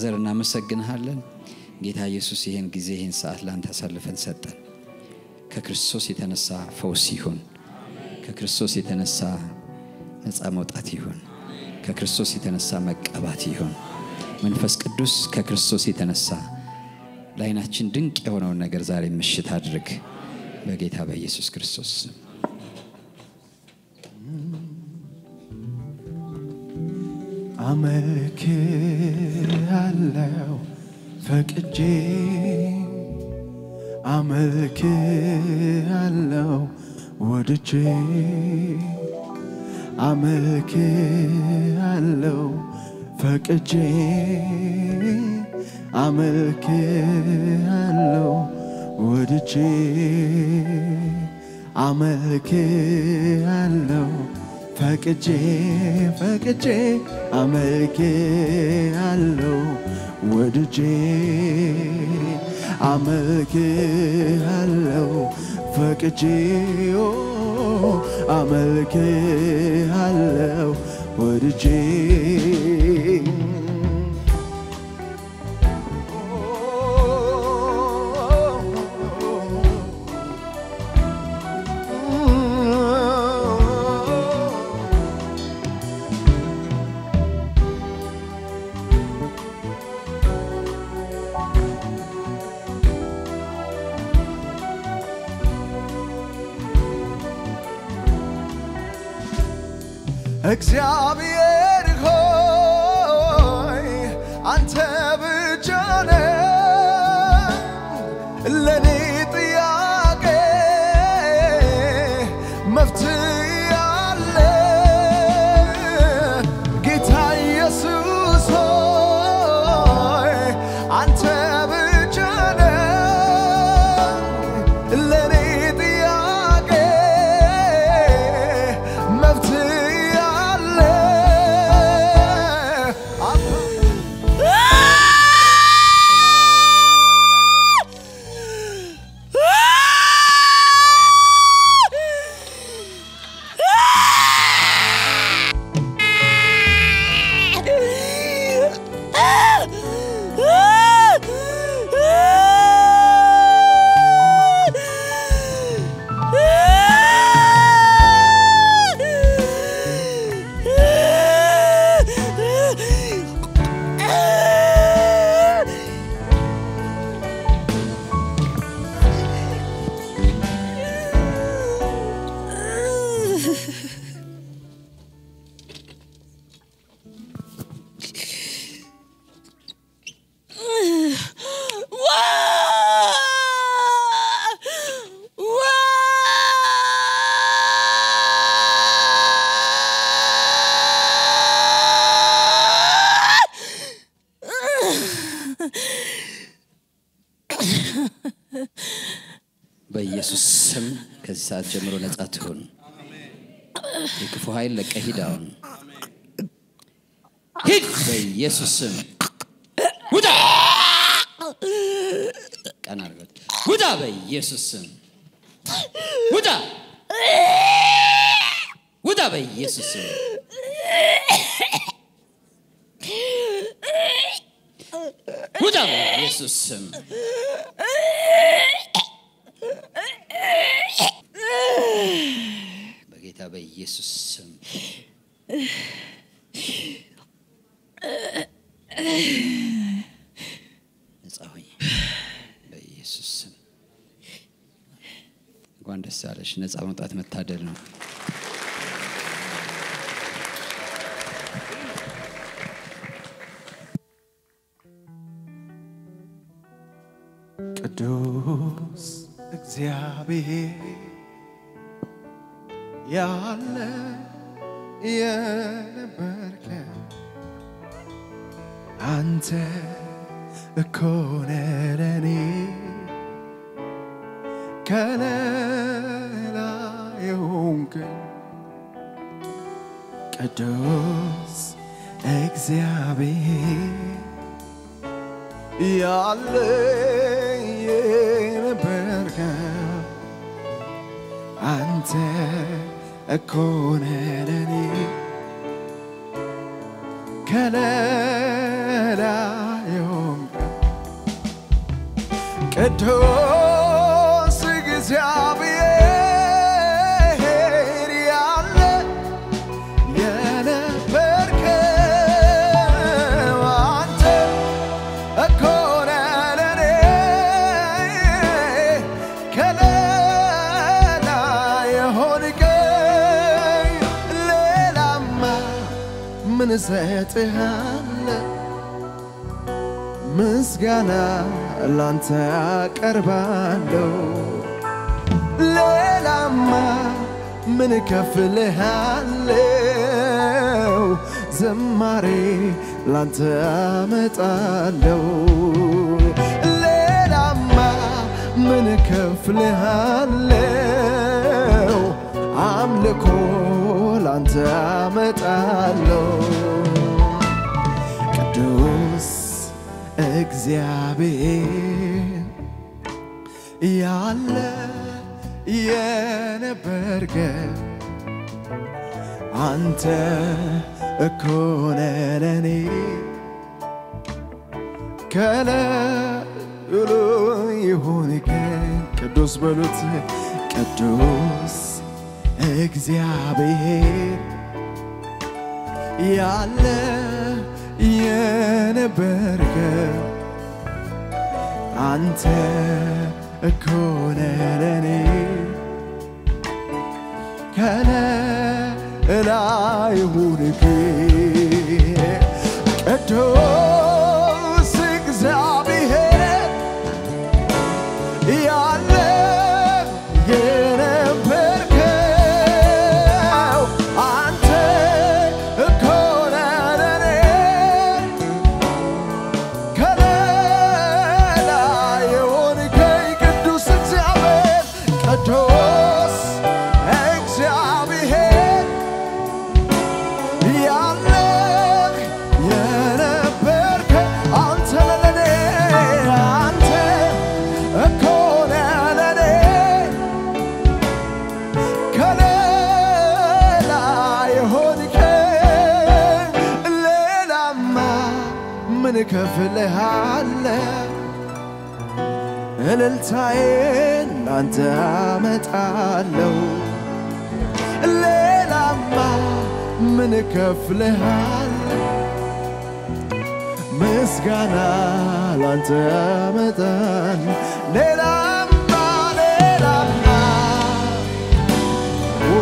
ፋዘር እናመሰግንሃለን። ጌታ ኢየሱስ ይህን ጊዜ ይህን ሰዓት ለአንተ አሳልፈን ሰጠን። ከክርስቶስ የተነሳ ፈውስ ይሁን። ከክርስቶስ የተነሳ ነፃ መውጣት ይሁን። ከክርስቶስ የተነሳ መቀባት ይሁን። መንፈስ ቅዱስ ከክርስቶስ የተነሳ ለዓይናችን ድንቅ የሆነውን ነገር ዛሬ ምሽት አድርግ በጌታ በኢየሱስ ክርስቶስ ስም። አመልክ አለው ፈቅጄ አመልክ አለው ወድጄ አመልክ አለው ፈቅጄ አመልክ አለው ወድጄ አመልክ አለው ፈቅጄ ፈቅጄ አመልክ አለው ወድጄ አመልክ አለው ፈቅጄ ኦ አመልክ አለው ወድጄ እግዚአብሔር ሆይ አንተ ብቻ ነህ ለኔ ጥያቄ መፍትሄ ያለ ጌታ ኢየሱስ ሆይ አንተ ብቻ ነህ ለኔ ጥያቄ መፍትሄ ያለ በኢየሱስ ስም ከዚህ ሰዓት ጀምሮ ነጻ ትሁን። የክፉ ኃይል ለቀህ ሂድ። አሁን ሂድ፣ በኢየሱስ ስም ውጣ። ቀና አድርገት ውጣ፣ በኢየሱስ ስም ውጣ፣ ውጣ፣ በኢየሱስ ስም ውጣ፣ በኢየሱስ ስም በጌታ በኢየሱስ ስም ነጻ ሆኝ በኢየሱስ ስም። እንኳን ደስ አለሽ። ነጻ መውጣት መታደል ነው። ቅዱስ እግዚአብሔር ያለ የነበርከ አንተ እኮ ነህ ለኔ ከለላ የሆንክን ቅዱስ እግዚአብሔር ያለ የነበርከ አንተ እኮ ነህ ለኔ ከለላ ቅዱስ እግዚአብሔር ያለ የነበርከው አንተ እኮ ነህ ለኔ ከለላ የሆንከኝ ሌላማ ምን እሰጥሃለሁ? ምስጋና ላንተ አቀርባለሁ። ሌላማ ምን እከፍልሃለሁ? ዝማሬ ላንተ አመጣለሁ። ሌላማ ምን እከፍልሃለሁ? አምልኮ ላንተ አመጣለሁ። ቅዱስ እግዚአብሔር ያለ የነበርከ አንተ እኮ ነህ ለኔ ከለሉ ይሁንከ ቅዱስ በሉት ቅዱስ እግዚአብሔር ያለ የነበርከ አንተ እኮ ነህ ለኔ ከለላይ ሁንክ ቅዱስ እግዚአብሔር ያለ የነበርከው አንተ እኮ ነህ ለኔ ከለላይ የሆንከኝ ቅዱስ እግዚአብሔር ቅዱስ እግዚአብሔር ያለህ የነበርከ አንተ ለኔ አንተ እኮ ነህ ለኔ ከሌላ የሆንከኝ ሌላማ ምን እከፍልሃለሁ? እልልታዬን ላንተ አመጣለሁ። ሌላማ ምን እከፍልሃለሁ? ምስጋና ላንተ አመጣለሁ። ሌላማ ሌላማ ኦ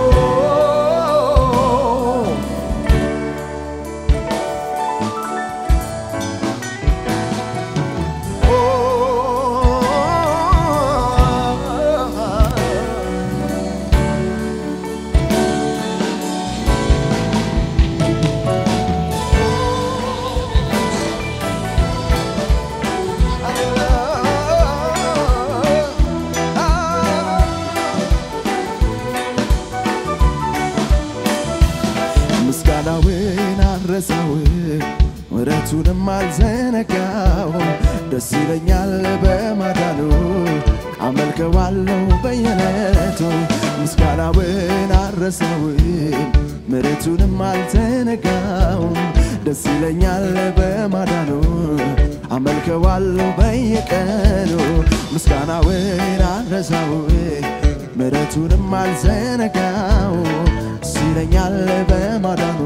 ምስጋናውን አልረሳው ምሕረቱንም አልዘነጋው ደስ ይለኛል በማዳኑ አመልከዋለሁ በየዕለቱ ምስጋናውን አልረሳው ምሕረቱንም አልዘነጋውም ደስ ይለኛል በማዳኑ አመልከዋለሁ በየቀኑ ምስጋናውን አልረሳው ምሕረቱንም አልዘነጋው ደስ ይለኛል በማዳኑ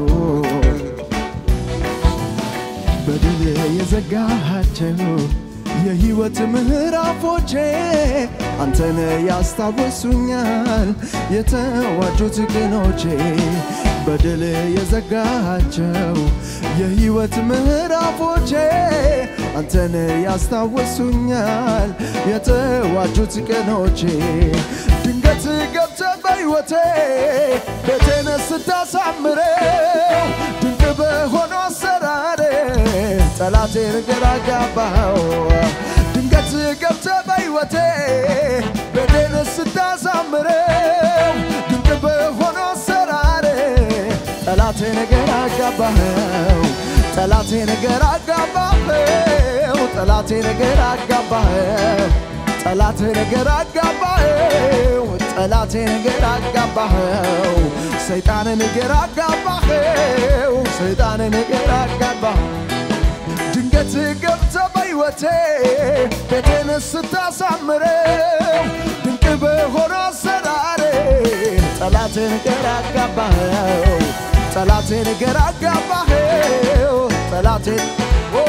በድል የዘጋሃቸው የሕይወት ምዕራፎቼ አንተን ያስታወሱኛል የተዋጁት ቅኖቼ በድል የዘጋሃቸው የሕይወት ምዕራፎቼ አንተን ያስታወሱኛል የተዋጁት ቀኖቼ ድንገት ገብተ በሕይወቴ ቤቴን ስታሳምረው ድንቅ በሆነ አሰራር ጠላቴን ግራ ጋባው ድንገት ገብተ በሕይወቴ ቤቴን ስታሳምረው ድንቅ በሆነ አሰራር ጠላቴ ነገር አጋባኸው ጠላቴ ነገር አጋባኸው ጠላቴ ነገር አጋባኸው ጠላቴ ነገር አጋባኸው ጠላቴ ነገር አጋባኸው ሰይጣን ነገር አጋባኸው ሰይጣን ነገር አጋባኸው ድንገት ገብተ በሕይወቴ ሕይወቴ ቤቴን ስታሳምረው ድንቅ በሆነ አሰራሬ ጠላቴን ገራ አጋባኸው ጠላቴን ገራ አጋባኸው ጠላቴን ኦ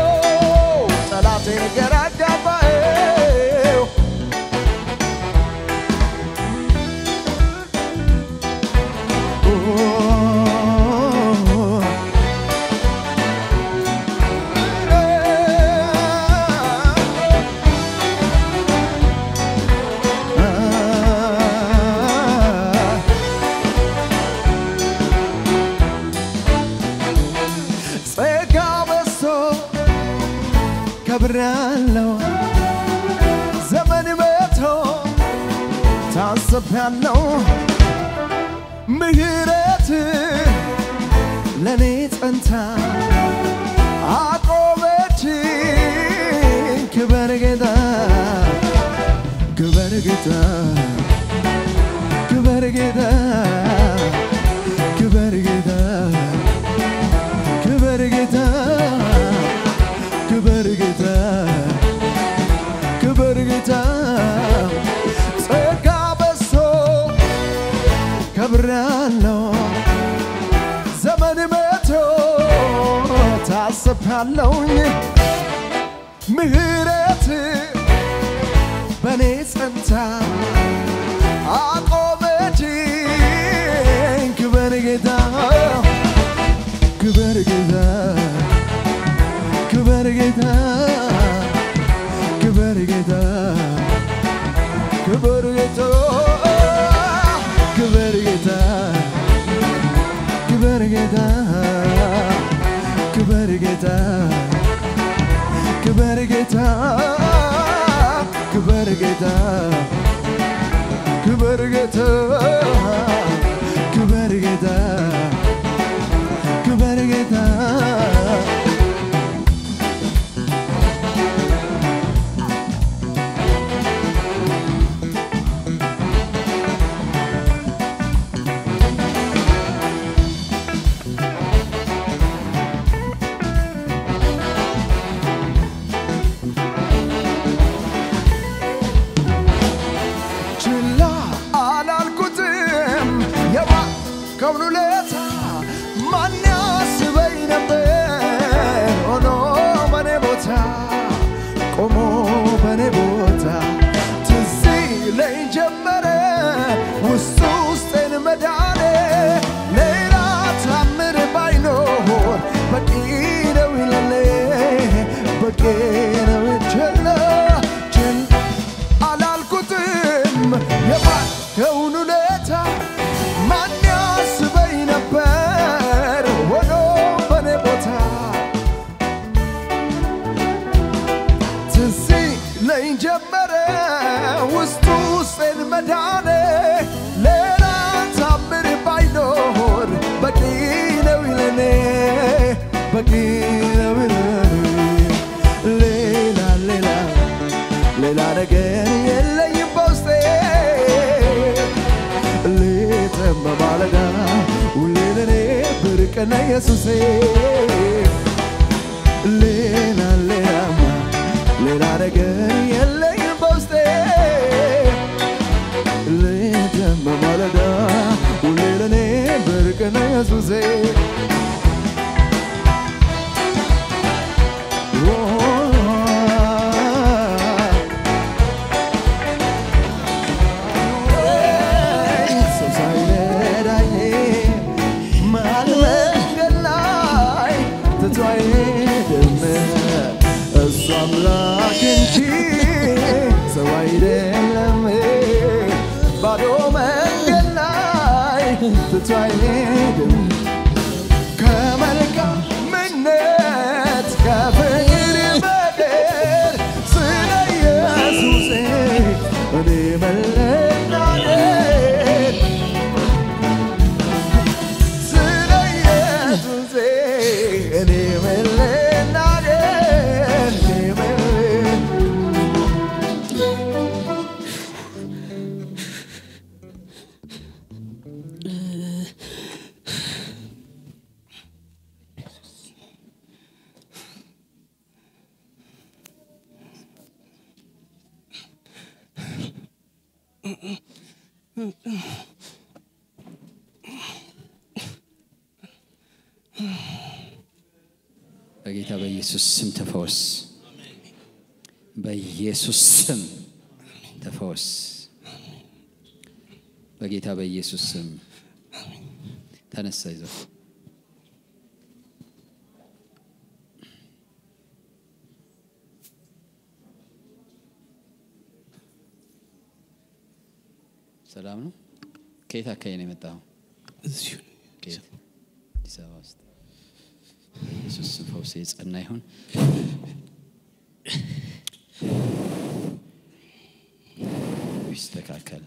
ጠላቴን ገራ አጋባኸው ኦ ጸጋ በዝቶ ከብሬያለሁ ዘመን መቶ ታስቤያለሁ ምህረት ለእኔ ጸንታ አቆመች ክበር ጌታ ክበር ጌታ ክበር ጌታ ክበር ጌታ ክበር ጌታ ክበር ጌታ ክበር ጌታ ጸጋ በዝቶ ከብሬያለሁ ዘመን መቶ ታስቤያለሁኝ ምህረት በእኔ ጸንታ አቆመችኝ ክበር ጌታ ክበር ጌታ ክበር ጌታ ክበር ጌታ ክበር ጌታ ክበር ጌታ ክበር ጌታ ክበር ጌታ ክበር ጌታ ክበር ጌታ ክበር ጌታ ክበር ጌታ ክበር ጌታ ችላ አላልኩትም የባከውን ውለታ ማን ያስበኝ ነበር ሆኖ በኔ ቦታ ቆሞ በኔ ቦታ ትዝ ይለኝ ጀመረ ውስጡ ውስጤን መዳኔ ሌላ ታምር ባይኖር በቂ ነው ይለኔ በቂ ነው ችላ ችላ አላልኩትም የባከውን ውለታ ማን ያስበኝ ነበር ሆኖ በኔ ቦታ ትዝ ይለኝ ጀመረ ውስጡ ውስጤን መዳኔ ሌላ ታምር ባይኖር በቂ ነው ይለኔ በቂ ነው ይለኔ ሌላ ሌላ ሌላ ነገር የለኝም በውስጤ ሌትም በማለዳ ሁሌ ለኔ ብርቅ ነህ ኢየሱሴ ሌላ ሌላማ ሌላ ነገር የለኝም በውስጤ ሌትም በማለዳ ሁሌ ለኔ ብርቅ ነህ ኢየሱሴ ሰው ሳይረዳኝ መሃል መንገድ ላይ ትቶ አይሄድም እሱ አምላክ እንጂ ሰው አይደለም። ባዶ መንገድ ላይ ትቶ አይሄድም ከመልካምነት ከፍቅር በቀር ስለ ኢየሱሴ እኔ መለናደድ ስለ ኢየሱሴ እኔ መለናደድ እኔ መለ- በጌታ በኢየሱስ ስም ተፈወስ። በኢየሱስ ስም ተፈወስ። በጌታ በኢየሱስ ስም ተነሳ። ይዘው ሰላም ነው። ከየት አካባቢ ነው የመጣው? እዚሁ ከየት? አዲስ አበባ ውስጥ። በኢየሱስ ስም ፈውስ የጸና ይሁን። ይስተካከል።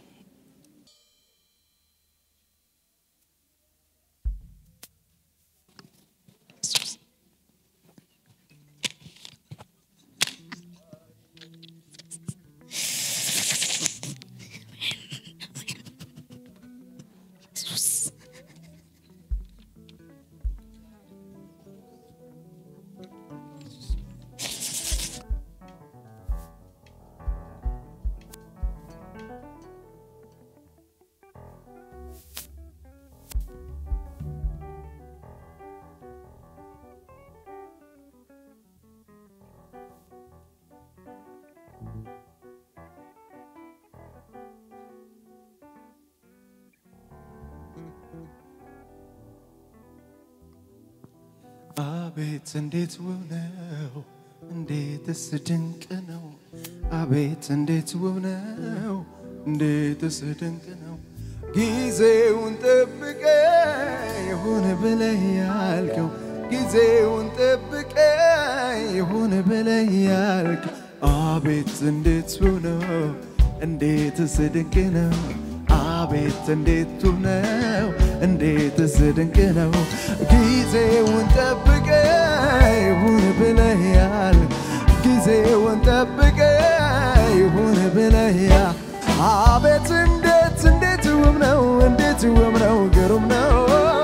አቤት እንዴት ውብ ነው! እንዴትስ ድንቅ ነው! አቤት እንዴት ውብ ነው! እንዴትስ ድንቅ ነው! ጊዜውን ጠብቀ ይሁን ብለህ ያልከው ጊዜውን ጠብቀ ይሁን ብለህ ያልከው አቤት እንዴት ውብ ነው! እንዴትስ ድንቅ ነው! አቤት እንዴት ውብ ነው! እንዴትስ ድንቅ ነው! ጊዜውን ጠብቀ ይሁን ብለህ ያል ጊዜውን ጠብቀ ይሁን ብለህ ያ አቤት እንዴት እንዴት ውብ ነው! እንዴት ውብ ነው! ግሩም ነው!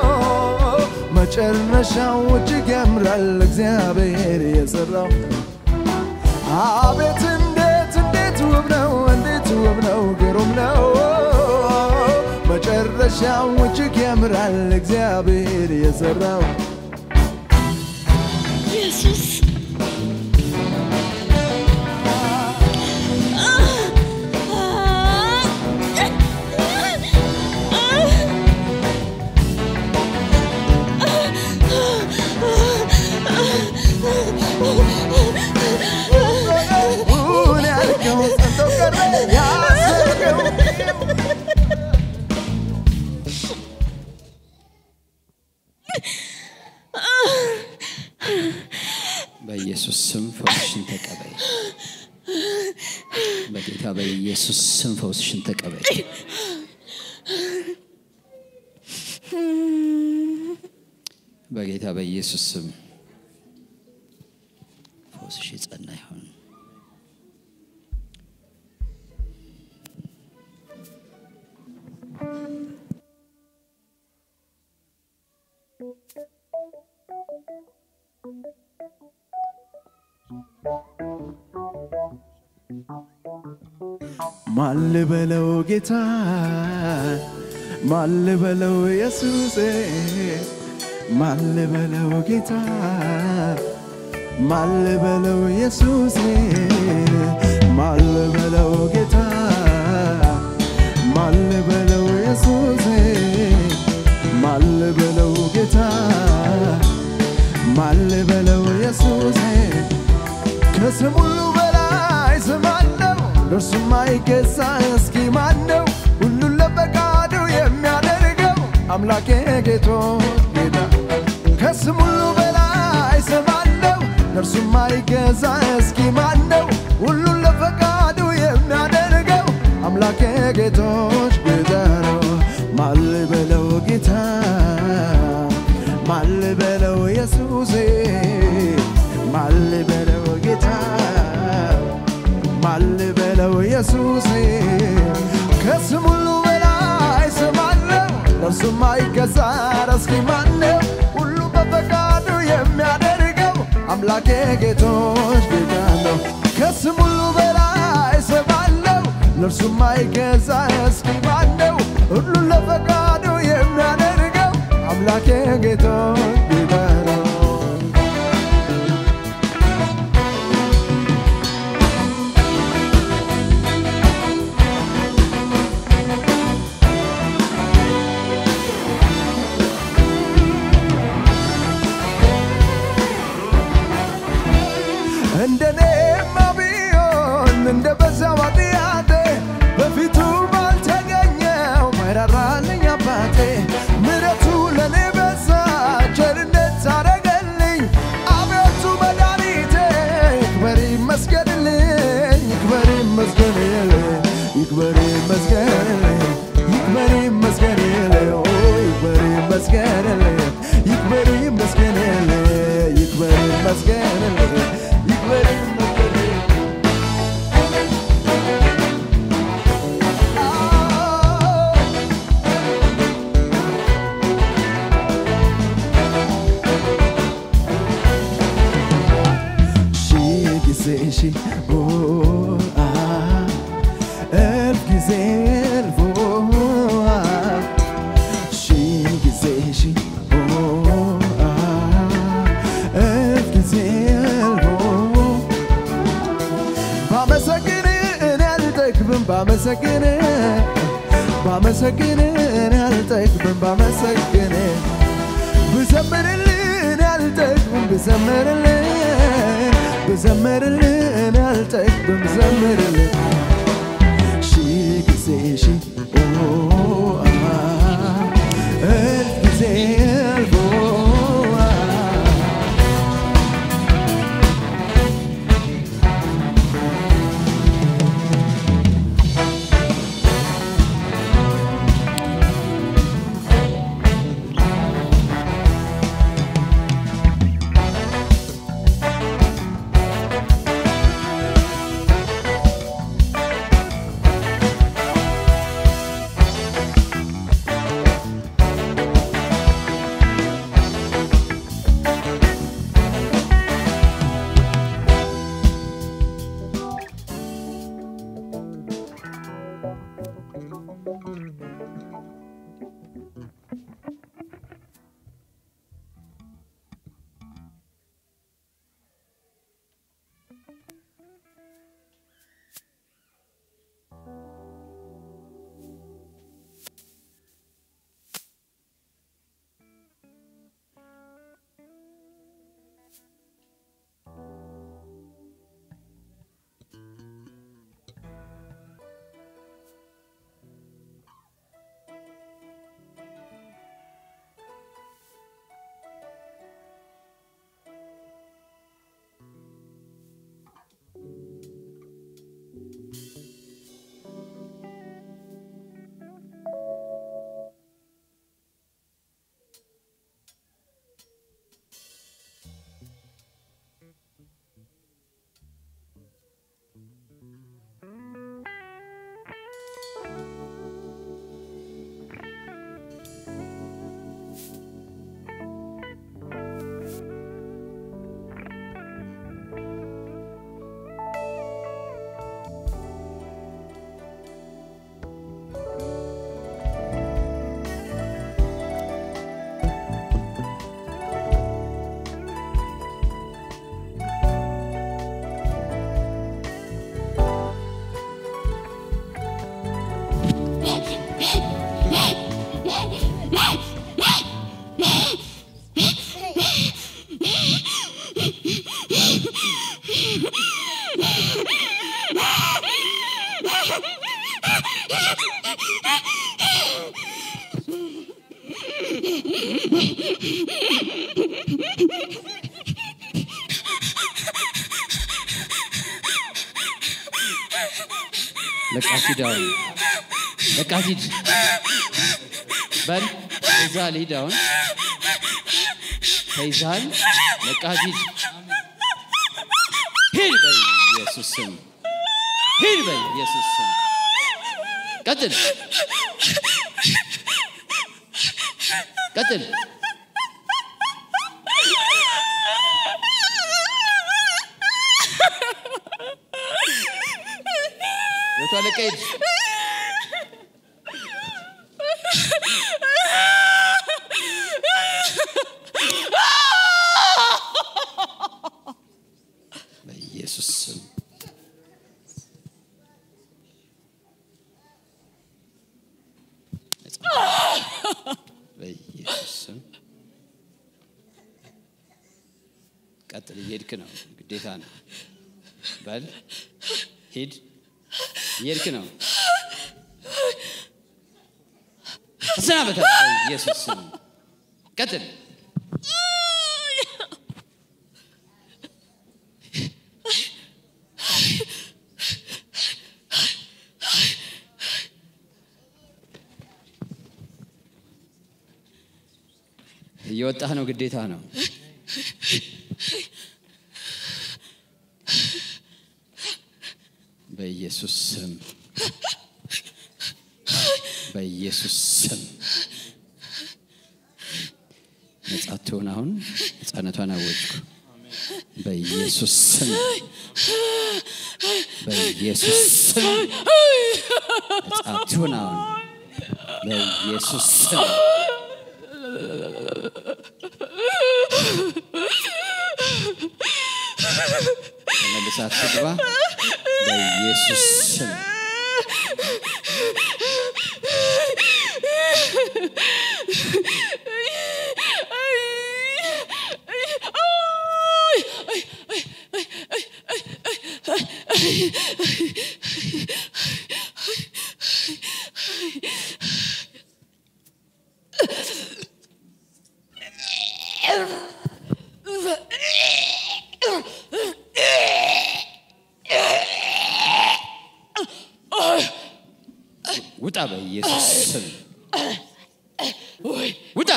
መጨረሻው እጅግ ያምራል እግዚአብሔር የሰራው አቤት እንዴት እንዴት ውብ ነው! እንዴት ውብ ነው! ግሩም ነው! መጨረሻው እጅግ ያምራል እግዚአብሔር የሰራው ኢየሱስ ሁን ያልከው ጸንቶ ቀረ ያሰብከው በኢየሱስ ስም ፈውስሽን ተቀበይ። በጌታ በኢየሱስ ስም ፈውስሽን ተቀበይ። በጌታ በኢየሱስ ስም ፈውስሽ የጸና ይሁን። ማል በለው ጌታ ማል በለው ኢየሱሴ ማል በለው ጌታ ማል በለው ኢየሱሴ ማል በለው ጌታ ማል በለው ኢየሱሴ ማል በለው ጌታ ማል በለው ኢየሱሴ ከስም ሁሉ በላይ ስም አለው ለእርሱም አይገዛ እስኪ ማነው ሁሉን ለፈቃዱ የሚያደርገው አምላኬ ጌቶች ጌታ ከስም ሁሉ በላይ ስም አለው ለእርሱም አይገዛ እስኪ ማነው ሁሉን ለፈቃዱ የሚያደርገው አምላኬ ጌቶች ጌታ ነው ማል በለው ጌታ ማል በለው ኢየሱሴ ማል በለው ጌታ ማል በለው ኢየሱሴ ከስም ሁሉ በላይ ስም አለው ለእርሱም አይገዛ እስኪ ማነው ሁሉ በፈቃዱ የሚያደርገው አምላኬ ጌቶች ጌታ ነው ከስም ሁሉ በላይ ስም አለው ለእርሱም አይገዛ እስኪ ማነው ሁሉን ለፈቃዱ የሚያደርገው አምላኬ ጌታ ጌታ ነው እንደኔማ ቢሆን እንደ በዛው ኃጢአቴ በፊቱ ባልተገኘው ማይራራልኝ አባቴ ምሕረቱ ለእኔ በዛ ቸርነት አረገልኝ አቤቱ መድኃኒቴ ይክበር ይመስገንልኝ ይክበር ይመስገንልኝ ይክበር ይመስገንልኝ ይክበር ይመስገንልኝ ኦ ይክበር ይመስገንልኝ ይክበር ይመስገንልኝ ይክበር ይመስገንልኝ ይክበር ይመስገንልኝ ሺህ ጊዜ ሺህ ኦ አ እልፍ ጊዜ እልፍ ኦ አ ሺህ ጊዜ ሺህ ኦ አ እልፍ ጊዜ እልፍ ኦ ባመሰግን እኔ አልጠግብም ባመሰግን ባመሰግን እኔ አልጠግብም ባመሰግን ብዘምርልህ እኔ አልጠግብም ብዘምርልህ ብዘምርልህ እኔ አልጠግብም ብዘምርልህ ሺህ ጊዜ ሺህ ኦ አ እልፍ ጊዜ እልፍ ኦ አ ለቃት ሂድ አሁን ለቃት ሂድ በል ተይዘሃል ሂድ አሁን ተይዘሃል ለቃት ሂድ ሂድ በኢየሱስ ስም ሂድ በኢየሱስ ስም ቀጥል ቀጥል መቶ አለቃ ሂድ በኢየሱስ ስም ነጻ በኢየሱስ ስም ቀጥል እየሄድክ ነው ግዴታ ነው በል ሂድ እየሄድክ ነው ተሰናበተ በኢየሱስ ስም ቀጥል እየወጣህ ነው ግዴታ ነው በኢየሱስ ስም በኢየሱስ ስም ነጻ ትሆን አሁን ነጻነቷን አወጅኩ በኢየሱስ ስም በኢየሱስ ስም ነጻ ትሆን አሁን በኢየሱስ ስም ተመልሳት ትግባ በኢየሱስ ስም ውጣ በኢየሱስ ስም ውጣ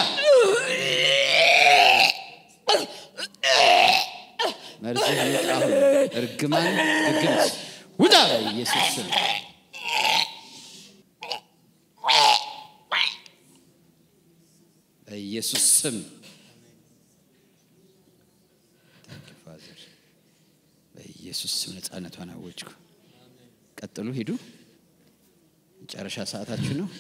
መርዝህ ይውጣ አሁን እርግማን ድግምት ውጣ በኢየሱስ ስም በኢየሱስ ስም Thank you, Father. በኢየሱስ ስም ነፃነቷን አወጅኩ ቀጥሉ ሂዱ መጨረሻ ሰዓታችሁ ነው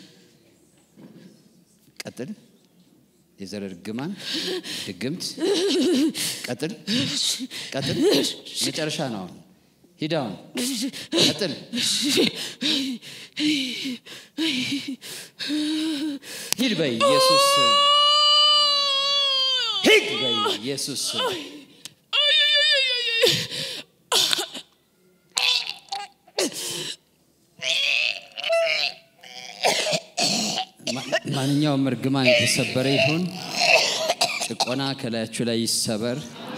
ቀጥል የዘር እርግማን ድግምት ቀጥል ቀጥል መጨረሻ ነው አሁን ሂድ አሁን ቀጥል ሂድ በኢየሱስ ስም ሂድ በኢየሱስ ስም ማ- ማንኛውም እርግማን የተሰበረ ይሁን ጭቆና ከላያችሁ ላይ ይሰበር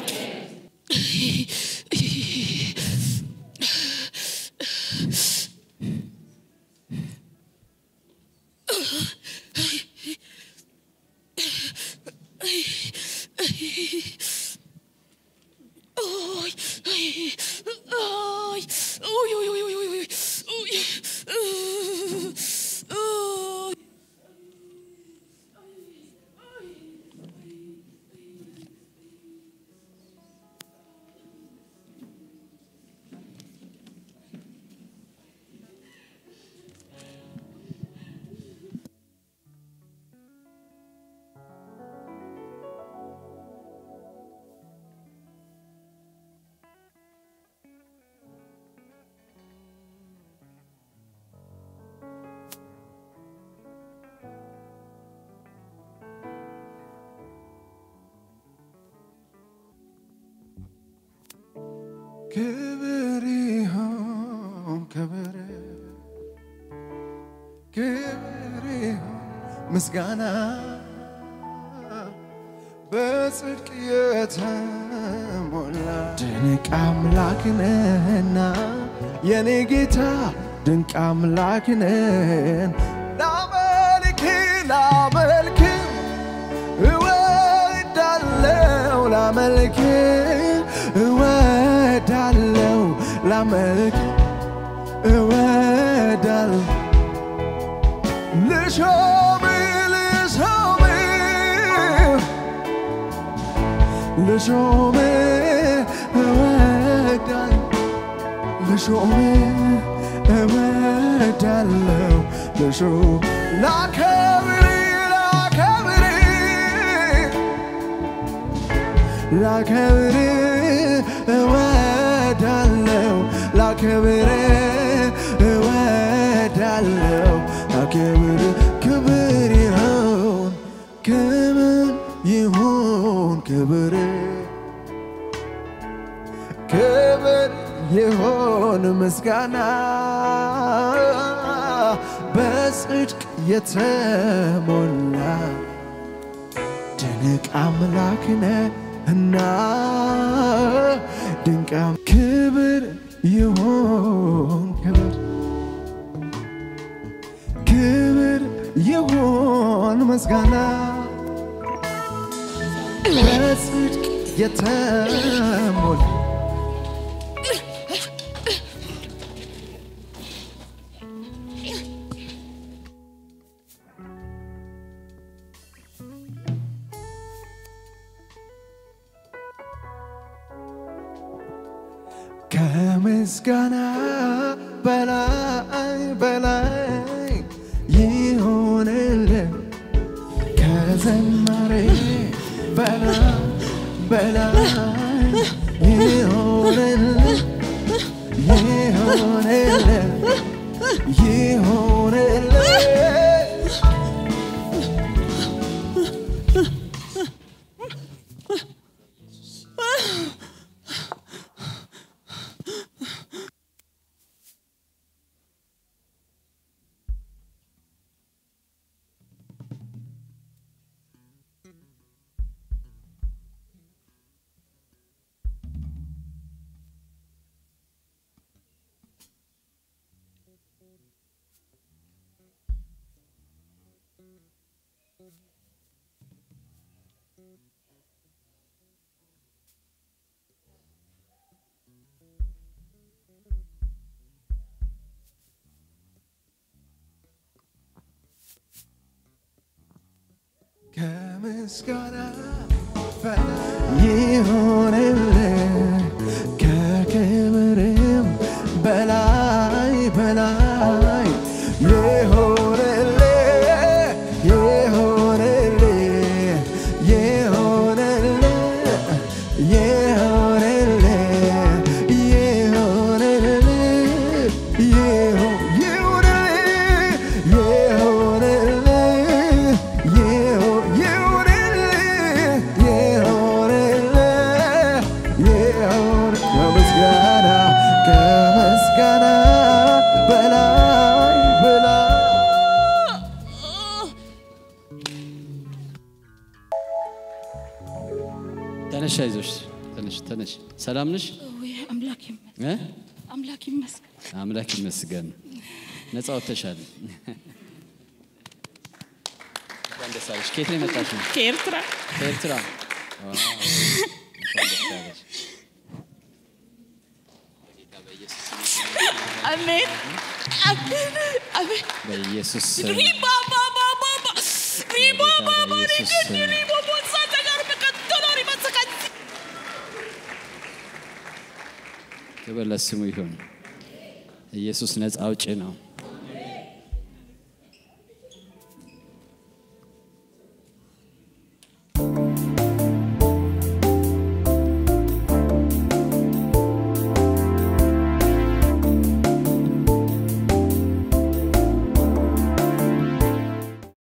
ክብር ይሁን ክብር ክብር ይሁን ምስጋና በጽድቅ የተሞላ ድንቅ አምላክ ነህና የኔ ጌታ ድንቅ አምላክ ነህን ላመልክ ላመልክ እወዳለው ላመልክ እወዳለው ላመልክ እወዳል ልሾም ልሾም ልሾም እወዳል ልሾም እወዳለው ልሹ ላከብር ላከብር ላከብር እወዳለው ላከብር እወዳለው ላከብር ክብር ይሁን ክብር ይሁን ክብር ክብር ይሁን ምስጋና በጽድቅ የተሞላ ድንቅ አምላክ ነህና ድንቅ አም- ክብር ይሁን ክብር ክብር ይሁን ምስጋና በጽድቅ የተሞላ ከምስጋና በላይ በላይ ይሆንልን ከዘማሬ በላይ በላይ ይሆንልን ይሆንልን ይሆንልን ከምስጋና በላይ ይሆንልን ከክብርም በላይ በላይ ይሆንልን ይሆንልን ይሆንልን ይሆንልን ይሆንልን ይሆን ይሆንልን ይሆንልን ይሆን ይሆንልን ይሆንልን ይሆን ከምስጋና ከምስጋና በላይ በላይ ተነሽ፣ አይዞሽ፣ ተነሽ፣ ተነሽ። ሰላም ነሽ? ወይ አምላክ ይመስገን፣ እ? አምላክ ይመስገን። አምላክ ይመስገን። ነፃ ወጥተሻል። እንኳን ደስ አለሽ። ከየት ነው የመጣሽው? ከኤርትራ ከኤርትራ። ዋው፣ እንኳን ደስ አለሽ። አሜን አሜን አሜን። በኢየሱስ ስም ሪባ ባባ ባባ ሪባ ባባ በኢየሱስ ስም። ሪባ ቦሳ ተጋር በቀጥሎ ሪባ ሰካት ክብር ለስሙ ይሁን። ኢየሱስ ነፃ አውጪ ነው።